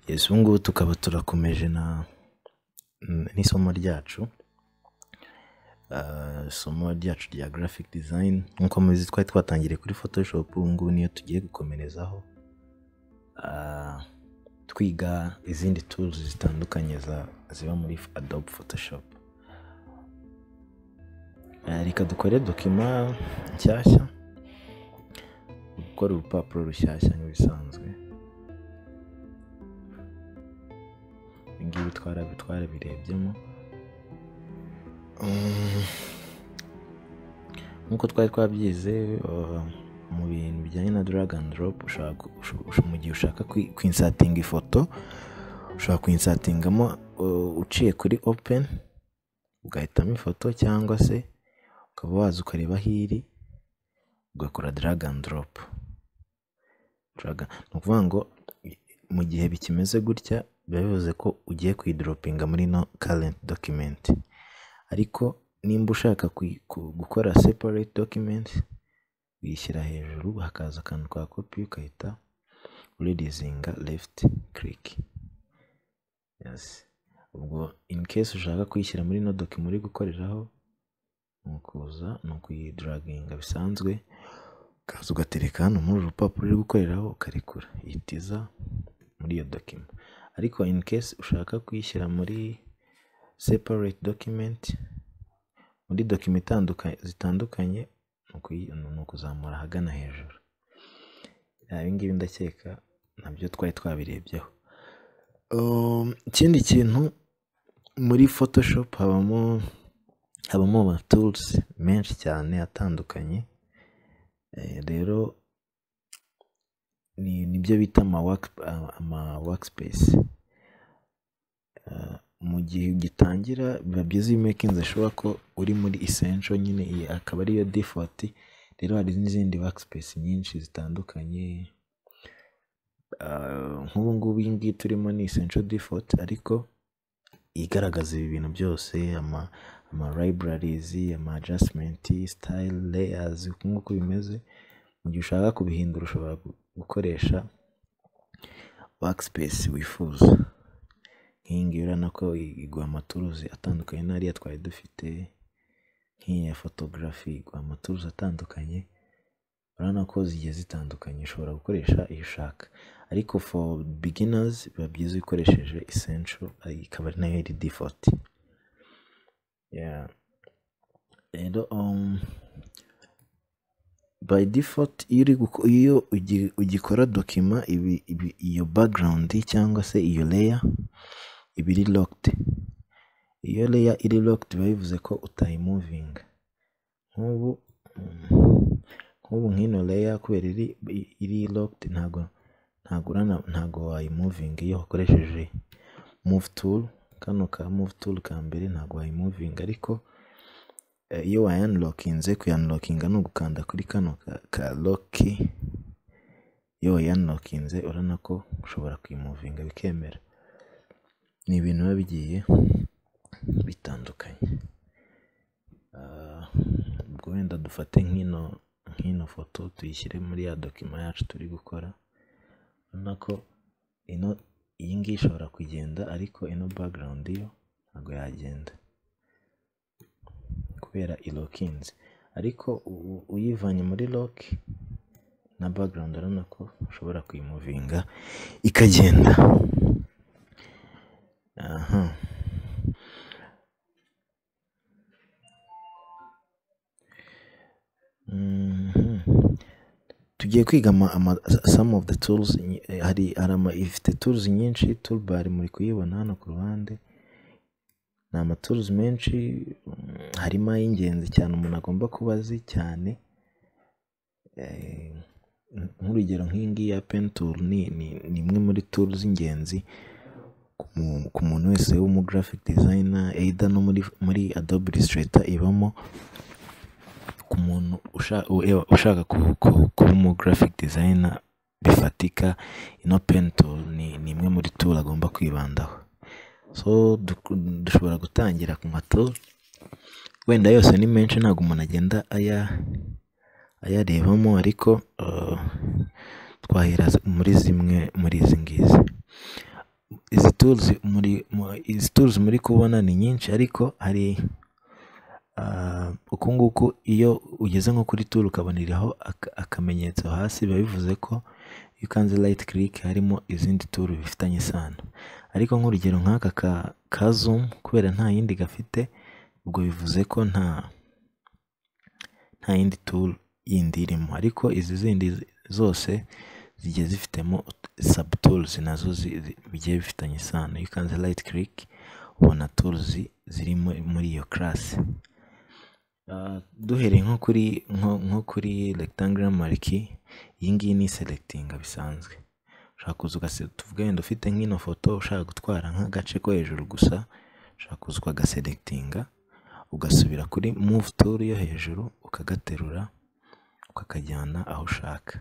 yesu ubu ngubu tukaba turakomeje na n'isomo ryacu Ah, isomo ryacu rya graphic design nk'uko mubizi twari twatangiriye kuri photoshop ubu ngubu niyo tugiye gukomerezaho Ah, twiga izindi tools zitandukanye za- ziba muri adobe photoshop Ah, reka dukore dokima nshyashya gukora urupapuro rushyashya nk'ibisanzwe ibingibi twara- twarabirebyemo Mm. nk'uko twari twabyize uh, mu bintu bijyanye na drag and drop ushobora gu- usho- usho- mu gihe ushaka kwi- kwinsatinga ifoto ushobora kwinsatingamo uh, uciye kuri open ugahitamo ifoto cyangwa se ukaba waza ukareba aho iri ugakora drag and drop drag ni ukuvuga ngo i- mu gihe bikimeze gutya biba bivuze ko ugiye kuyidoropinga muri no current document ariko nimba ushaka kui- ku- gukora separate document uyishyira hejuru hakaza akantu ka kopi ugahita uredizinga left click yes ubwo in case ushaka kuyishyira muri no document uri gukoreraho ni ukuza ni ukuyidaraginga bisanzwe ukaza ugatereka hano muri uru rupapuro uri gukoreraho ukarekura ihitiza muri iyo document ariko in case ushaka kuyishyira muri separate document muri dokima itanduka- zitandukanye ni ukuyi- ni ukuzamura ahagana hejuru Ah, ibi ngibi ndakeka nabyo twari twabirebyeho Um, ikindi kintu muri photoshop habamo habamo ama tools menshi cyane atandukanye Eh, rero ni nibyo bita ama work ama workspace mu gihe ugitangira biba byiza iyo umekinze ashobora ko uri muri essential nyine iyi akaba ariyo default rero hari n'izindi workspace nyinshi zitandukanye Ah, nk'ubu ngubu iyi ngiyi turimo ni essential default ariko igaragaza ibi bintu byose ama ama libraries ama adjustment style layers nk'uko bimeze mu gihe ushaka kubihindura ushobora gu- gukoresha workspace wifuza nk'iyi ngiyi urabona ko i- iguha amaturuzi atandukanye n'ariya twari dufite nk'iyi ya fotogarafi iguha amaturuzi atandukanye urabona ko zigiye zitandukanye ushobora gukoresha iyo ushaka ariko for beginners biba byiza ukoresheje essential ari- ikaba ari nayo iri default Yeah. rero um, by default iyo uri guko- iyo ugi- ugikora dokima ibi, ibi, iyo background cyangwa se iyo layer iba iri locked iyo layer iri locked biba bivuze ko utayimuvinga nk'ubu mm, nk'ubu nk'ino layer kubera iri iri locked ntago ntago urana ntago wayimuvinga iyo wakoresheje move tool kano ka move tool ka mbere ntago wayimuvinga ariko eh, iyo wayanlokinze kuyanlokinga ni ugukanda kuri kano ka, ka lock iyo wayanlokinze urabona ko ushobora kuyimuvinga bikemera ni ibintu biba bigiye bitandukanye Ah, ubwo wenda dufate nk'ino nk'ino foto tuyishyire muri ya dokima yacu turi gukora urabona ko ino iyi ngiyi ishobora kugenda ariko ino background yo ntabwo yagenda kubera ilokinze ariko u- u- uyivanye muri lock na background urabona ko ushobora kuyimuvinga ikagenda aha Mhm. tugiye kwiga ama, ama, some of the tools nyi- eh, hari hari ama ifite tools nyinshi toolbar muri kuyibona hano ku ruhande ni ama tools menshi mm, harimo ay'ingenzi cyane umuntu agomba kuba azi cyane eh, nk'urugero nk'iyi ngiyi ya pen tool ni ni ni imwe muri tool z'ingenzi ku mu- ku muntu wese w'umu graphic designer either no muri muri Adobe Illustrator ibamo ku muntu usha- u- ewa, ushaka ku- ku- kuba umu graphic designer bifatika ino pen tool ni, ni imwe muri tool agomba kwibandaho so du- dushobora gutangira ku ma tool wenda yose ni menshi ntabwo umuntu agenda aya ayarebamo ariko uh, twahera muri zimwe muri izi ngizi turuzi muri izi turuzi muri kubona ni nyinshi ariko hari uku nguku iyo ugeze nko kuri turu ukaboneraho aka- akamenyetso hasi biba bivuze ko iyo ukanze rayiti kirike harimo izindi turu bifitanye isano ariko nk'urugero nk'aka ka ka zumu kubera nta yindi gafite ubwo bivuze ko nta nta yindi turu yindi irimo ariko izi zindi zi- zose zigiye zifitemo sabu turuzi nazo zi- zi- bigiye bifitanye isano iyo ukanze rayiti kirike ubona turuzi ziri muri- muri iyo karasi Uh, duhereye nko kuri nko, nko kuri rectangular mariki iyi ngiyi ni selectinga bisanzwe ushobora kuza ugase- tuvuge wenda ufite nk'ino foto ushaka gutwara nk'agace ko hejuru gusa ushobora kuza ukagaselectinga ugasubira kuri move tool yo hejuru ukagaterura ukakajyana aho ushaka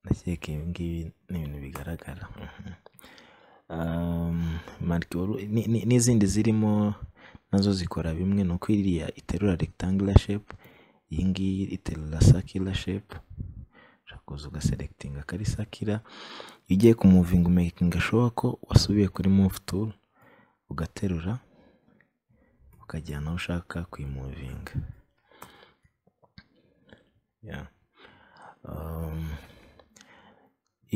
ndakeka ibi ngibi ni ibintu bigaragara Mhm. Um, marike wari- ni- ni- n'izindi zirimo nazo zikora bimwe ni uko iriya iterura rectangular shape iyi ngiyi iterura circular shape ushobora kuza ugaselectinga akari circular iyo ugiye ku moving making showa ko wasubiye kuri move tool ugaterura ukajyana aho ushaka kuyimuvinga yeah. um,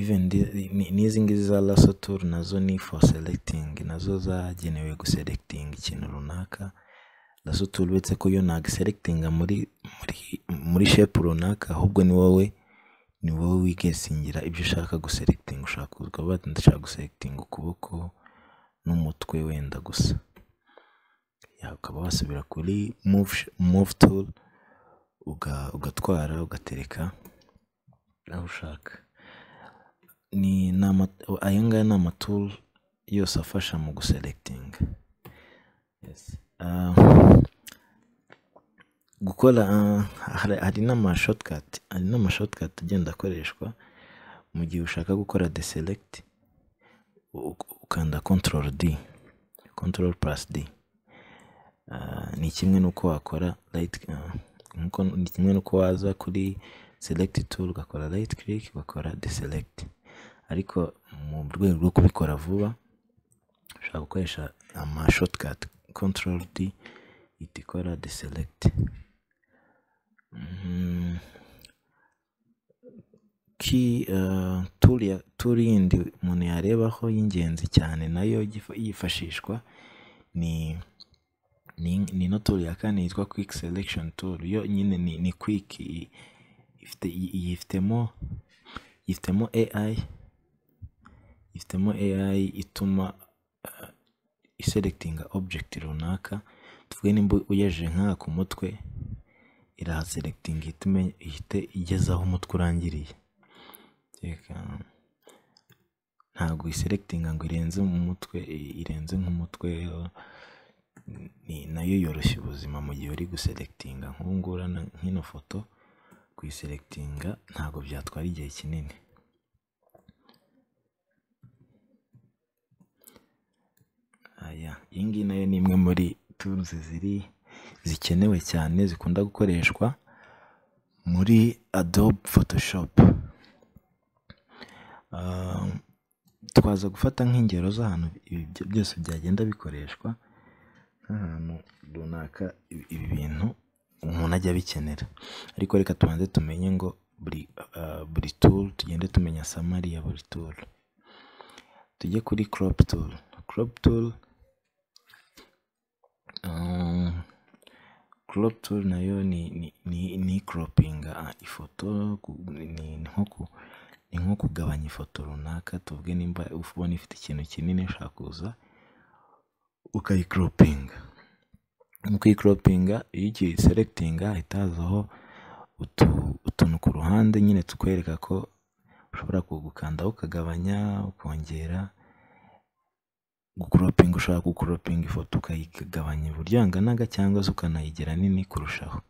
even the- ni- n'izi ngizi za lasso tool nazo ni for selecting nazo zagenewe guselecting ikintu runaka lasso tool uretse ko yo ntagiselectinga muri muri muri shape runaka ahubwo ni wowe ni wowe wigesingira ibyo ushaka guselecting ushaka kuvuga bati ndashaka guselecting ukuboko n'umutwe wenda gusa ya ukaba wasubira kuri move, sh- move tool uga- ugatwara ugatereka aho ushaka ni ni ama aya ngaya ni amaturu yose afasha mu guselectinga Yes. Ah, gukora ah, hari- hari n'amashotikati hari n'amashotikati agenda akoreshwa mu gihe ushaka gukora deselect u- u- ukanda control d control plus d Ah, ni kimwe n'uko wakora right ah, nk'uko- ni kimwe n'uko waza kuri select tool ugakora right click ugakora deselect ariko mu rwego rwo kubikora vuba ushobora gukoresha ama shortcut control d ihita ikora deselect Mhm. ki eh, tool ya- tool yindi umuntu yarebaho y'ingenzi cyane nayo yifa- yifashishwa ni ni, ni ino tool ya kane yitwa quick selection tool yo nyine ni, ni quick i- ifite i- yifitemo yifitemo AI yifitemo AI ituma uh, iselectinga object runaka tuvuge nimba uyejeje nk'aha ku mutwe irahaselectinga ihite imenye- ihite igeze aho umutwe urangiriye Teka, ntabwo iselectinga ngo irenze mu mutwe i- irenze nk'umutwe eh, ni nayo yoroshya ubuzima mu gihe uri guselectinga nk'ubu ngubu urabona nk'ino foto kuyiselectinga ntabwo byatwara igihe kinini aya iyi ngiyi nayo ni imwe muri turuzi ziri zikenewe cyane zikunda gukoreshwa muri adobe photoshop Ah, twaza gufata nk'ingero z'ahantu ibi byo- byose byagenda bikoreshwa nk'ahantu runaka ibi ibi bintu umuntu ajya abikenera ariko reka tubanze tumenye ngo buri ah, buri tool tugende tumenya samari ya buri tool tujye kuri crop tool crop tool ah, crop tool nayo ni ni ni, ni croppinga ah, ifoto ku- ni ni nko ku- ni nko kugabanya ifoto runaka tuvuge nimba ubona ifite ikintu kinini ushaka kuza ukayikropinga mu kuyikropinga iyo ugiye selectinga hahita hazaho utu- utuntu ku ruhande nyine tukwereka ko ushobora kugukandaho ukagabanya ukongera gucropinga ushaka gucropinga ifoto ukayigabanya uburyo anganaga cyangwa se ukanayigira nini kurushaho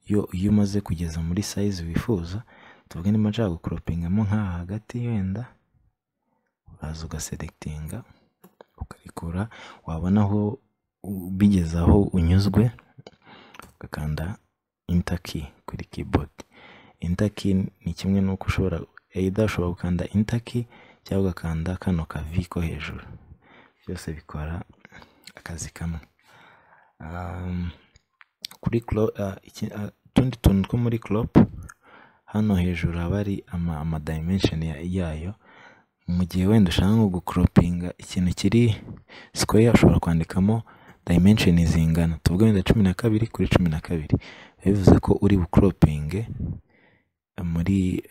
iyo iyo umaze kugeza muri size wifuza tuvuge niba nshaka gucropingamo nk'aha hagati wenda uraza ugaselectinga ukarikura wabona aho u- bigeze aho unyuzwe ugakanda enter key kuri keyboard enter key ni kimwe n'uko ushobora either ushobora gukanda enter key cyangwa ugakanda kano kavi ko hejuru byose bikora akazi kamwe kuri utundi tuntu two muri koropu hano hejuru haba hari amadayimensheni yayo mu gihe wenda ushaka nko gukoropinga ikintu kiri sikoya ushobora kwandikamo dayimensheni zingana tuvuge wenda cumi na kabiri kuri cumi na kabiri bivuze ko uri bukoropinge muri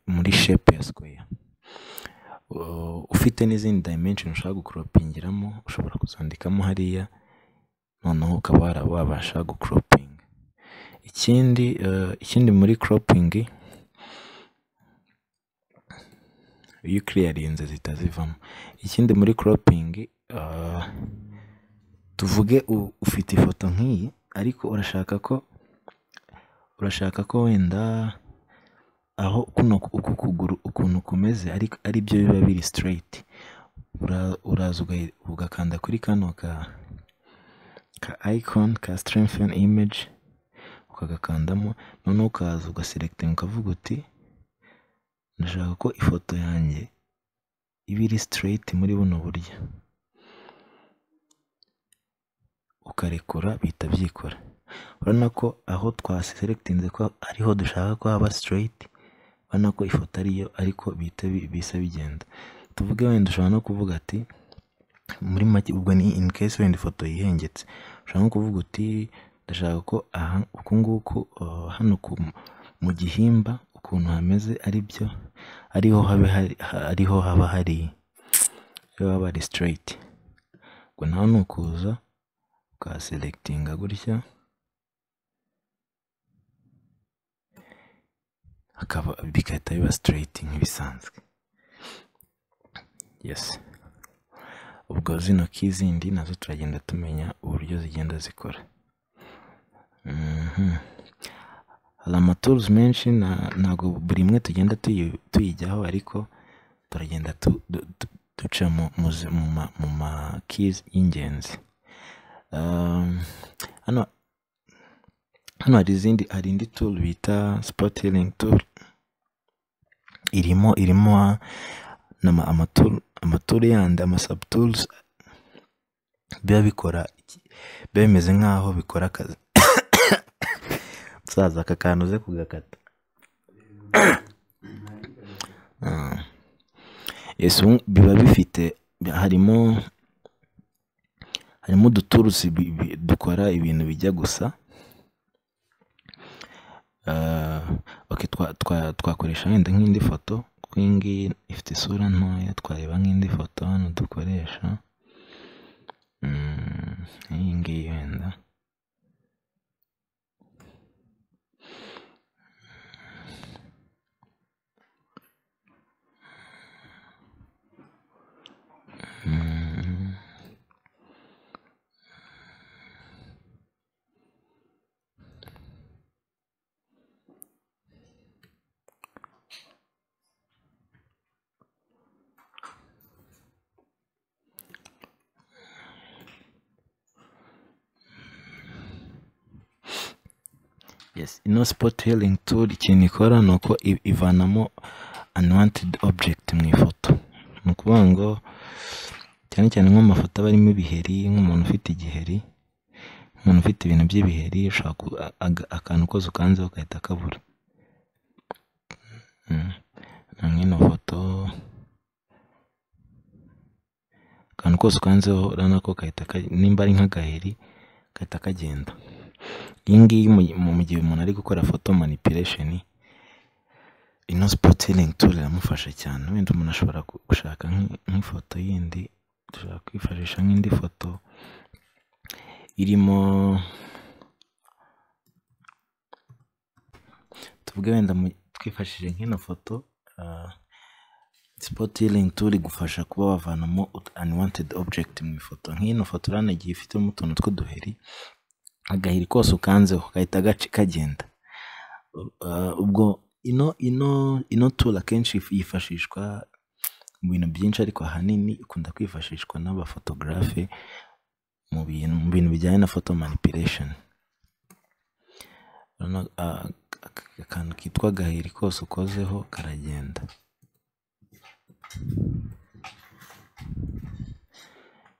muri shepu ya sikoya ufite n'izindi dayimensheni ushaka gukoropingiramo ushobora kuzandikamo hariya noneho ukaba wabasha gukoropinga ikindi ikindi muri koropingi iyo ukiriyarinze zitazivamo ikindi muri koropingi tuvuge ufite ifoto nk'iyi ariko urashaka ko urashaka ko wenda aho kuno uku kuguru ukuntu kumeze ariko ari byo biba biri sitireyiti uraza ugakanda kuri kano ka ka ayikoni ka sitiremfeni imeji ukagakandamo noneho ukaza ugaserekitinga ukavuga uti ndashaka ko ifoto yanjye iba iri sitireyiti muri buno buryo ukarekura bihita byikora urabona ko aho twaserekitinze ko ariho dushaka ko haba sitireyiti urabona ko ifoto ariyo ariko bihita bisa bigenda tuvuge wenda ushobora no kuvuga ati muri make ubwo ni in case wenda ifoto yihengetse ushobora no kuvuga uti ndashaka ko aha uku nguku hano mu gihimba ukuntu hameze ari byo ariho haba hari ariho haba hari haba hari sitireyiti ubwo nawe ni ukuza ukaserekitinga gutya hakaba bigahita biba sitireyiti nk'ibisanzwe yesi ubwo zino kizindi nazo turagenda tumenya uburyo zigenda zikora hari amaturuzi menshi ntabwo buri imwe tugenda tuyijyaho ariko turagenda duca mu makizi y'ingenzi hano hari izindi hari indi turu bita sipotiringi turu irimo irimo amaturu yandi amasabuturuzi biba bikora biba bimeze nk'aho bikora akazi musaza aka kantu uze kugakata biba bifite harimo harimo uduturusi dukora ibintu bijya gusa twakoresha wenda nk'indi foto twingi ifite isura ntoya twareba nk'indi foto hano dukoresha iyi ngiyi wenda ino sipoti healing tool ikintu ikora ni uko ivanamo unwanted object mu ifoto ni ukuvuga ngo cyane cyane nk'amafoto aba arimo ibiheri nk'umuntu ufite igiheri umuntu ufite ibintu by'ibiheri akantu kose ukanzeho gahita kabura nk'ino foto akantu kose ukanzeho urabona ko nimba ari nk'agaheri gahita kagenda iyi ngiyi mu gihe umuntu ari gukora foto manipulation ino sipotiringi turu iramufasha cyane wenda umuntu ashobora gushaka nk'ifoto yindi dushobora kwifashisha nk'indi foto irimo tuvuge wenda twifashishije nk'ino foto sipotiringi turu igufasha kuba wavanamo unwanted object mu ifoto nk'ino foto urabona igihe ifitemo utuntu tw'uduheri agahiri kose ukanzeho gahita kagenda ubwo ino ino ino tura akenshi yifashishwa mu bintu byinshi ariko ahanini ikunda kwifashishwa n'abafotogarafe mu bintu mu bintu bijyanye na foto manipulation akantu kitwa agahiri kose ukozeho karagenda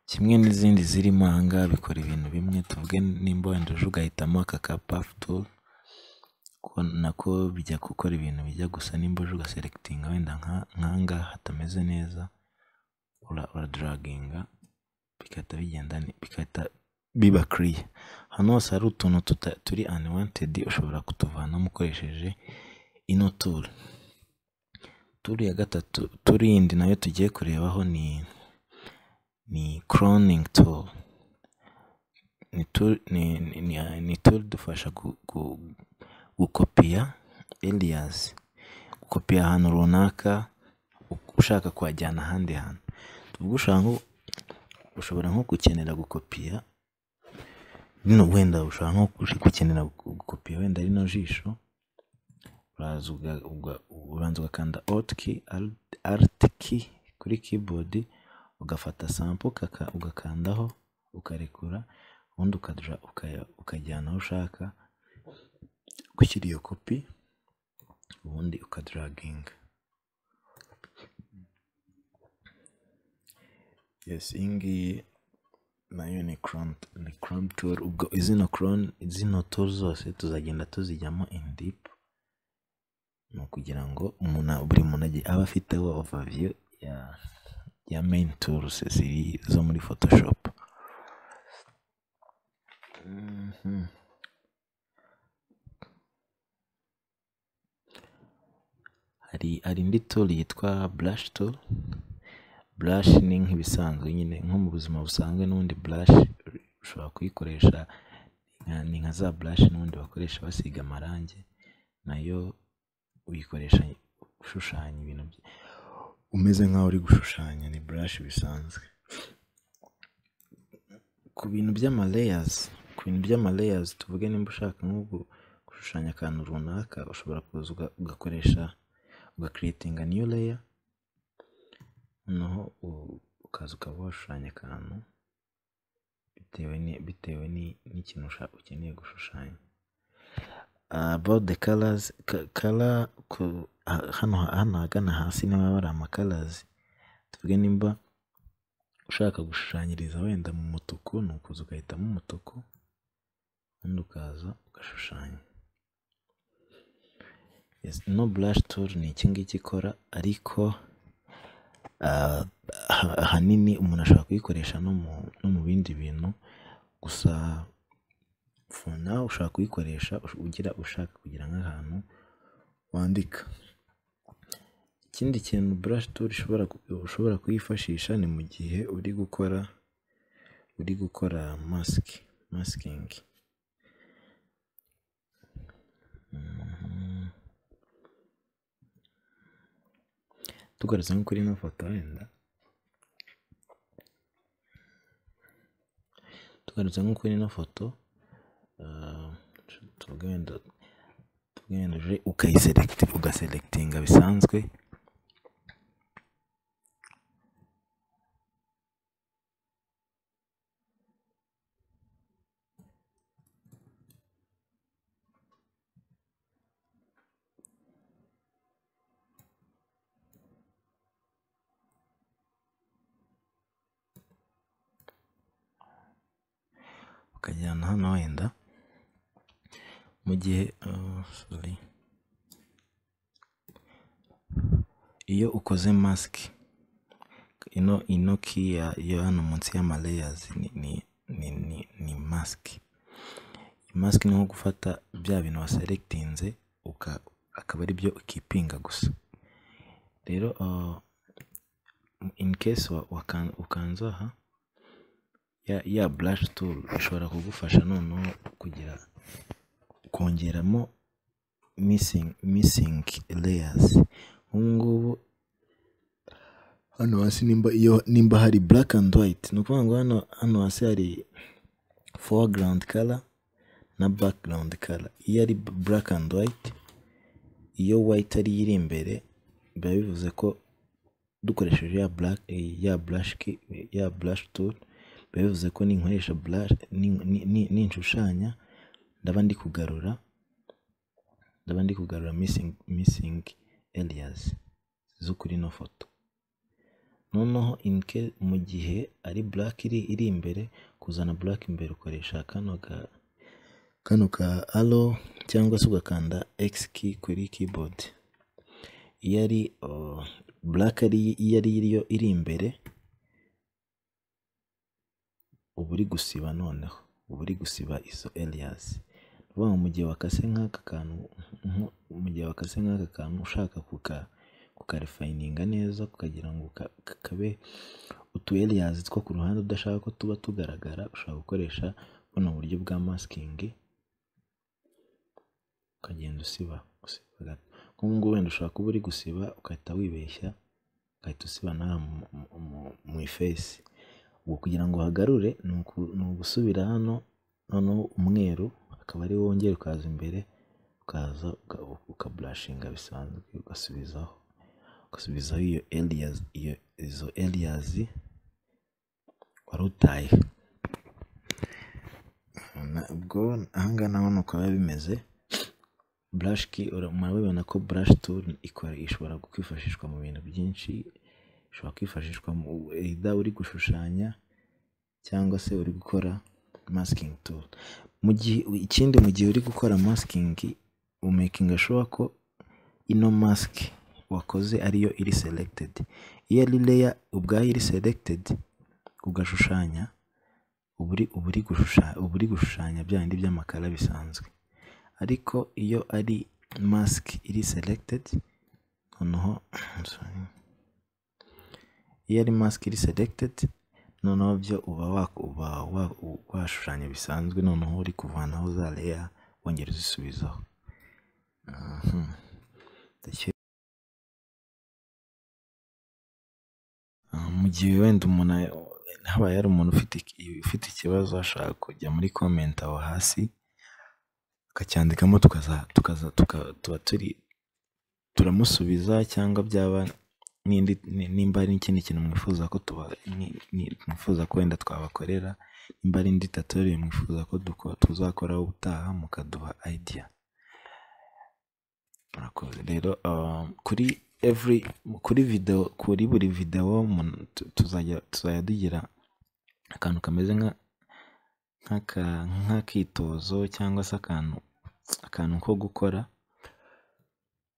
kimwe n'izindi zirimo aha ngaha bikora ibintu bimwe tuvuge nimba wenda uje ugahitamo aka ka pafu turu ko nako bijya gukora ibintu bijya gusa nimba uje ugaselekitinga wenda nk'aha ngaha hatameze neza uraduraginga bigahita bigenda bigahita biba kiriya hano hose hari utuntu turi aniwantedi ushobora kutuvanamo ukoresheje ino turu turu ya gatatu turu yindi nayo tugiye kurebaho ni ni coroningi turu ni turu idufasha gukopiya eriyazi gukopiya ahantu runaka ushaka kuhajyana ahandi hantu ushobora nko gukenera gukopiya wenda ushobora nko gukenera gukopiya wenda rino jisho ubanza ugakanda arutiki kuri kibodi ugafata sampo ugakandaho ukarekura ubundi ukajyana aho ushaka gushyira iyo kopi ubundi ukaduraginga iyi ngiyi nayo ni koroni turu ubwo izino turu zose tuzagenda tuzijyamo ini dipu ni ukugira ngo buri muntu abe afite ovaviyu ya ya meyini turusi ziri zo muri fotoshopu hari indi turu yitwa burashi turu burashi ni nk'ibisanzwe nyine nko mu buzima busanzwe n'ubundi burashi ushobora kuyikoresha ni nka za burashi n'ubundi bakoresha basiga amarangi nayo uyikoresha ushushanya ibintu umeze nk'aho uri gushushanya ni burashi bisanzwe ku bintu by'amaleyazi ku bintu by'amaleyazi tuvuge nimba ushaka nko gushushanya akantu runaka ushobora kuza ugakoresha ugakiritinga niyo leya noneho ukaza ukaba washushanya akantu bitewe n'ikintu ukeneye gushushanya about the colors kara hano hano ahagana hasi niba bari amakarazi tuvuge nimba ushaka gushushanyiriza wenda mu mutuku ni ukuza ugahitamo umutuku ubundi ukaza ugashushanya no burashi turu ni iki ngiki ikora ariko ahanini umuntu ashobora kuyikoresha no mu bindi bintu gusa nawe ushobora kuyikoresha ugira ushaka kugira nk'ahantu wandika ikindi kintu burashi turu ushobora kuyifashisha ni mu gihe uri gukora uri gukora masiki masikingi tugarutse nko kuri ino foto wenda tugarutse nko kuri ino foto tugendeje ugaselekitinga bisanzwe ukajyana hano wenda mu gihe iyo ukoze masike ino ino kiya yo hano munsi y'amaleyazi ni masike masike ni nko gufata bya bintu waselekitinze akaba ari byo ukipinga gusa rero in case ukanze aha ya burashi turu ishobora kugufasha noneho kugira kongeramo misingi leyazi ubu ngubu hano hasi nimba hari buraka andi wayiti ni ukuvuga ngo hano hasi hari fowagarandi kara na bakigarandi kara iyo ari buraka andi wayiti iyo wayiti ariyo iri imbere biba bivuze ko dukoresheje ya burashi turu biba bivuze ko ninkoresha burashi ninshushanya ndaba ndi kugarura ndaba ndi kugarura misingi eriyazi zo kuri ino foto noneho inike mu gihe ari burake iri iri imbere kuzana burake imbere ukoresha kano ka kano ka aro cyangwa se ugakanda egisi ki kuri kibodi iyo ari burake iyo ari yo iri imbere uba uri gusiba noneho uba uri gusiba izo eriyazi ni ukuvuga ngo mu gihe wakase nk'aka kantu mu gihe wakase nk'aka kantu ushaka kuka kukarifayininga neza kukagira ngo kabe utu eriyazi two ku ruhande udashaka ko tuba tugaragara ushobora gukoresha buno buryo bwa masikingi ukagenda usiba nk'ubu ngubu wenda ushobora kuba uri gusiba ugahita wibeshya ugahita usiba n'aha mu ifesi ubwo kugira ngo uhagarure ni ugusubira hano noneho umweru akaba ari wo wongera ukaza imbere ukaza ukaburashinga bisanzwe ugasubizaho ugasubizaho iyo eriyazi iyo izo eriyazi wari utaye ubwo aha ngaha naho ni uko biba bimeze burashiki murabibona ko burashi turi ishobora kwifashishwa mu bintu byinshi ishobora kwifashishwa mu ida uri gushushanya cyangwa se uri gukora masikingi turu mu gihe ikindi mu gihe uri gukora masikingi umekinga shuwa ko ino masike wakoze ariyo iri selegitedi iyo ari leya ubwayo iri selegitedi ugashushanya uba uri gushushanya bya bindi by'amakara bisanzwe ariko iyo ari masike iri selegitedi noneho iyo ari masike iri selegitedi noneho byo uba washushanya bisanzwe noneho uri kuvanaho za leya wongera uzisubizaho mu gihe wenda umuntu habaye hari umuntu ufite ikibazo ashaka kujya muri komenti aho hasi akacyandikamo tukaza tuba turi turamusubiza cyangwa byaba nimba ari n'ikindi kintu mwifuza ko mwifuza ko wenda twabakorera nimba ari indi tatoriye mwifuza ko tuzakoraho ubutaha mukaduha ayidiya murakoze rero kuri every kuri video kuri buri video tuzajya tuzajya dugira akantu kameze nk'aka nk'akitozo cyangwa se akantu akantu ko gukora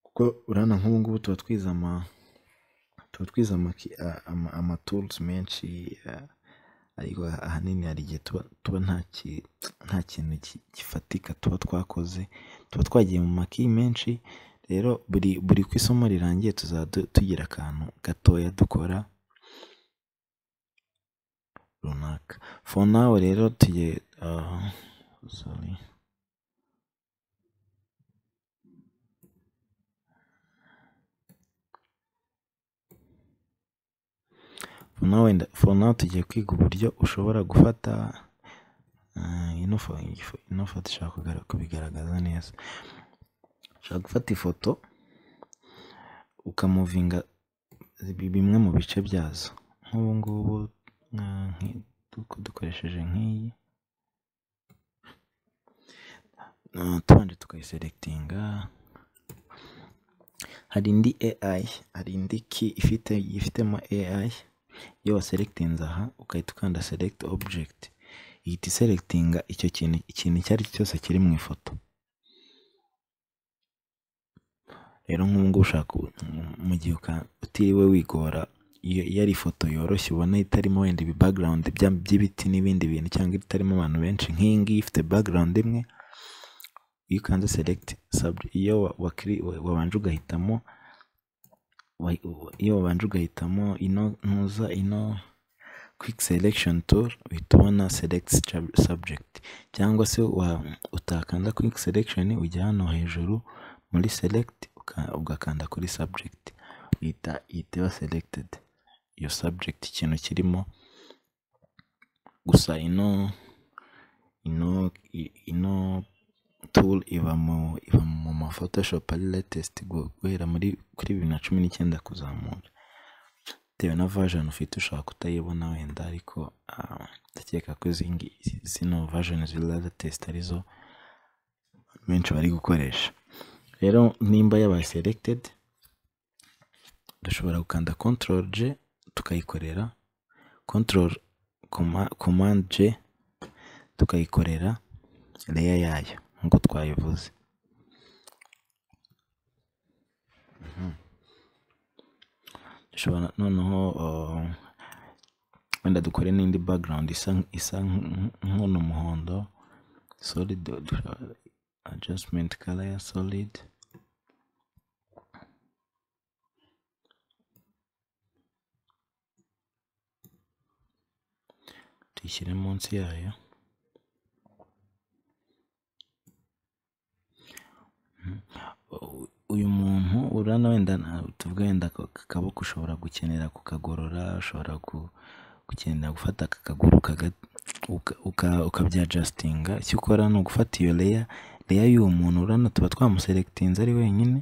kuko urabona nk'ubu ngubu tuba twize ama tuba twize amaturuzi menshi ariko ahanini hari igihe tuba nta kintu gifatika tuba twakoze tuba twagiye mu maki menshi rero buri ku isomo rirangiye tuzajya tugira akantu gatoya dukora runaka for now rero tugiye sorry for now tugiye kwiga uburyo ushobora gufata ino foto ishobora kubigaragaza neza ushobora gufata ifoto ukamuvinga bimwe mu bice byazo nk'ubu ngubu dukoresheje nk'iyi tubanje tukayiselectinga hari indi AI hari indi ki ifite ifitemo AI iyo waselekitinze aha ugahita ukanda select object ihita iselekitinga icyo kintu ikintu icyo ari cyo cyose kiri mu ifoto rero nk'ubu ushaka mu gihe utiriwe wigora iyo ari ifoto yoroshye ubona itarimo wenda ibi background by'ibiti n'ibindi bintu cyangwa itarimo abantu benshi nk'iyi ngiyi ifite background imwe iyo ukanze select iyo wabanje ugahitamo iyo wabanje ugahitamo ino ntuza ino quick selection tool uhita ubona select subject cyangwa se utakanda quick selection ujya hano hejuru muri select ugakanda kuri subject uhita ihita selected iyo subject ikintu kirimo gusa ino ino ino tool iba mu iba mu ma photoshop ari latest guhera muri kuri bibiri na cumi n'icyenda kuzamura bitewe na version ufite ushobora kutayibona wenda ariko ndakeka ko zino version ziri latest arizo benshi bari gukoresha rero nimba yabaye selected dushobora gukanda control G tukayikorera control command J tukayikorera reya yayo nk'uko twabivuze dushobora noneho uh, wenda dukore n'indi background isa isa nk'uno muhondo solid dushobora- adjustment color ya solid tuyishyire munsi yayo Mhm. U- uyu muntu urana wenda na- tuvuge wenda aka kaboko ushobora gukenera kukagorora ushobora gu- gukenera gufata aka kaguru ukaga- uka- uka- ukabyajasitinga icyo ukora ni ugufata iyo leya leya y'uwo muntu urana tuba twamuselectinze ari wenyine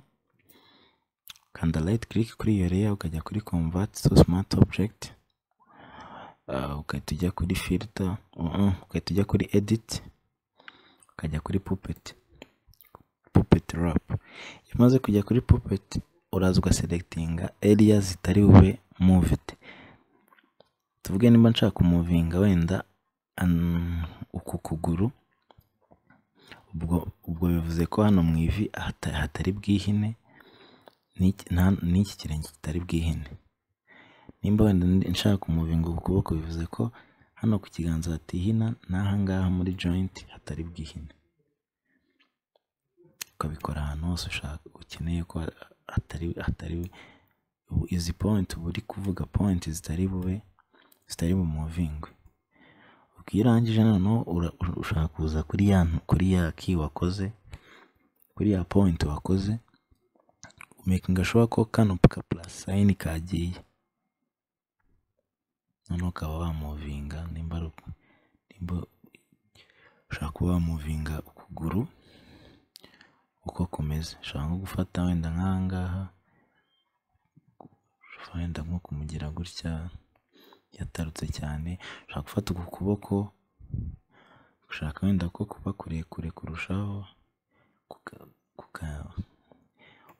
kanda right click kuri iyo layer ukajya kuri convert to smart object Ah, ugahita ujya kuri filter uh-uh, ugahita ujya kuri edit ukajya kuri puppet puppet rap iyo umaze kujya kuri puppet uraza ugaselectinga area zitari bube moved tuvuge niba nshaka kumuvinga wenda an- uku kuguru ubwo ubwo bivuze ko hano mu ivi hata- hatari bwihine n'iki nta- n'iki kirenge kitari bwihine nimba wenda ndi- nshaka umuvingo ku kuboko bivuze ko hano ku kiganza hatihina n'aha ngaha muri joint hatari bwihine ukabikora ahantu hose ushaka ukeneye ko ha- hatari hatari ubu izi point uba uri kuvuga point zitari bube zitari bumuvingwe ubwo iyo urangije noneho ura- ura- ushaka kuza kuri ya kuri ya key wakoze kuri ya point wakoze umakinga sure ko kano ka plus sign kagiye noneho ukaba wamuvinga nimba ari uku- nimba ushaka kuba wamuvinga ukuguru uko kumeze ushobora nko gufata wenda nk'aha ngaha ushobora wenda nko kumugira gutya yatarutse cyane ushaka gufata uku kuboko ushaka wenda ko kuba kurekure kurushaho kuka- kuka-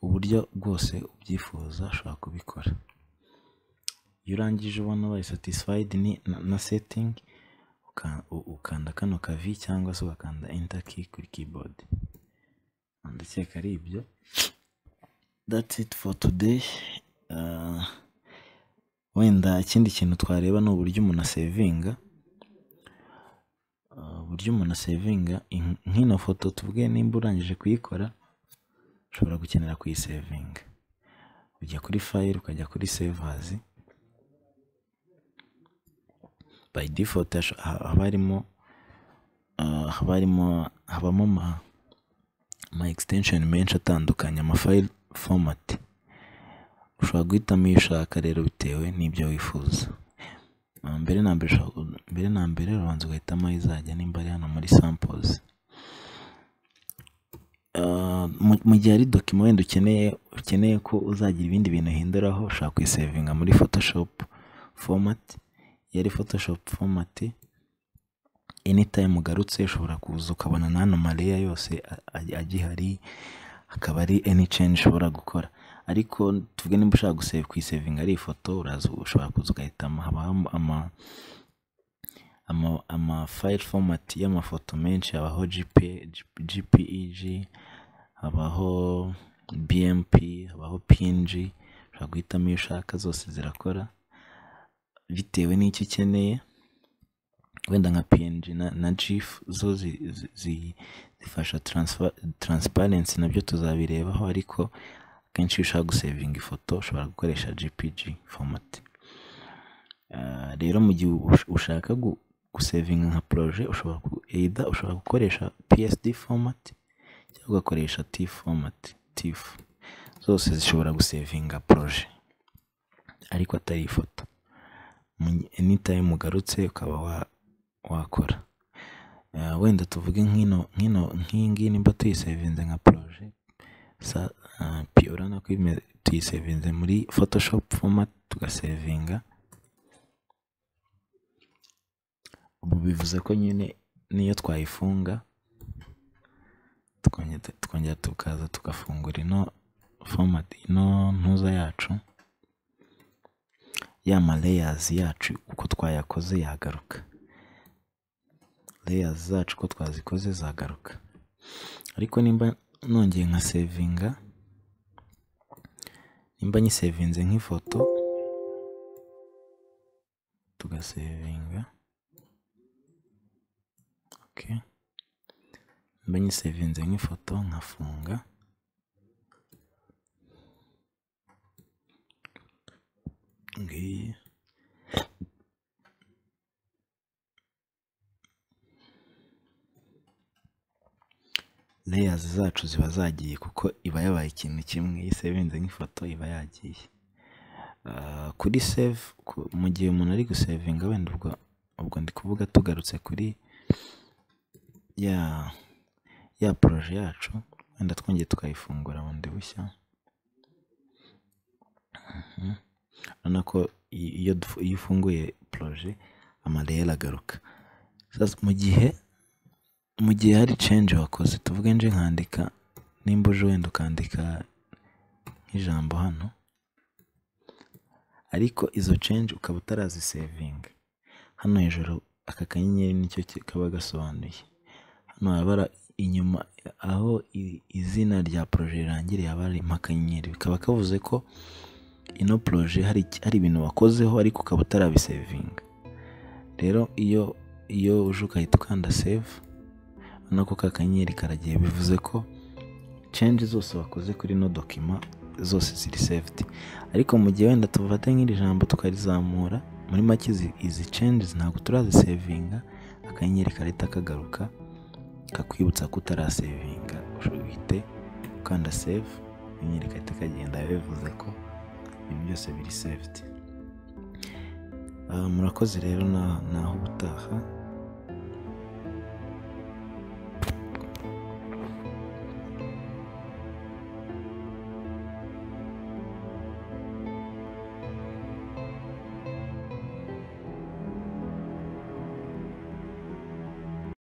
uburyo bwose ubyifuza ushobora kubikora iyo urangije ubona bayi satisfied ni na, na setting uka- u- ukanda kano kavi cyangwa se ugakanda enter key kuri keyboard ndakeka ari ibyo that's it for today Ah, wenda ikindi kintu twareba ni uburyo umuntu asevinga Ah, uburyo umuntu asevinga in- nk'ino foto tuvuge nimba urangije kuyikora ushobora gukenera kuyisevinga ujya kuri file ukajya kuri savers by default hasho- ha- haba harimo ah, haba harimo habamo ama ama extension menshi atandukanye ama file format ushobora guhitamo iyo ushaka rero bitewe n'ibyo wifuza Ah, mbere na mbere ushobora- mbere na mbere urabanza ugahitamo aho izajya nimba ari hano muri samples Ah, mu- mu gihe ari dokima wenda ukeneye ukeneye ko uzagira ibindi bintu uhinduraho ushobora kuyisevinga muri photoshop format iyo ari photoshop format anytime ugarutse ushobora kuza ukabona n'ano mareya yose a- a- agihari akaba ari any change ushobora gukora ariko tuvuge niba ushaka gusave kuyisevinga ari ifoto uraza ushobora kuza ugahitamo habamo ama ama, ama file format y'amafoto menshi habaho GP, GPEG habaho BMP habaho PNG ushobora guhitamo iyo ushaka zose zirakora bitewe n'icyo ukeneye wenda nka PNG na, na GIF zo zi, zi, zi, zifasha transfer, transparency nabyo tuzabirebaho ariko kenshi iyo ushaka gusevinga ifoto ushobora gukoresha GPG format Ah, rero mu gihe ush- ushaka gu- gusevinga nka projet ushobora ku- either ushobora gukoresha psd format cyangwa ugakoresha tif format tif zose zishobora gusevinga projet ariko atari ifoto Mu- anytime ugarutse ukaba wa- wakora Ah, wenda tuvuge nk'ino nk'ino nk'iyi ngiyi nimba tuyisevinze nka projet sa ah, pi- urabona ko ime- tuyisevinze muri photoshop format tugasevinga ubu bivuze ko nyine n'iyo twayifunga tukongera tukongera tukaza tugafungura ino format ino ntuza yacu ya ma leyazi yacu uko twayakoze yagaruka leyazi zacu uko twazikoze zagaruka ariko nimba nongeye nka sevinga nimba nyisevinze nk'ifoto tugasevinga okay. mba nyisevinze nk'ifoto nkafunga ngiyi layers zacu ziba zagiye kuko iba yabaye ikintu kimwe iyo isevinze nk'ifoto iba yagiye Ah, kuri save ku- mu gihe umuntu ari gusevinga wenda ubwo ubwo ndi kuvuga tugarutse kuri ya ya poroje yacu wenda twongeye tukayifungura bundi bushya Mhm. urabona ko i- iyo dufu- iyo ufunguye poroje amareyeri agaruka Sasa mu gihe mu gihe hari change wakoze tuvuge nje nkandika nimba uje wenda ukandika nk'ijambo hano ariko izo change ukaba utarazisevinga hano hejuru aka kanyenyeri nicyo ki- kaba gasobanuye hano haba hari inyuma aho i- izina rya poroje rirangiriye haba harimo akanyenyeri bikaba kavuze ko ino poroje hari iki- hari ibintu wakozeho ariko ukaba utarabisevinga rero iyo iyo uje ugahita ukanda save urabona ko ka kanyenyeri karagiye bivuze ko change zose wakoze kuri ino dokima zose ziri saved ariko mu gihe wenda tufate nk'iri jambo tukarizamura muri make izi- izi changes ntabwo turazisevinga akanyenyeri karahita kagaruka kakwibutsa ko utarasevinga uhite ukanda save akanyenyeri karahita kagenda bivuze ko ibintu byose biri saved Ah, murakoze rero na- naho ubutaha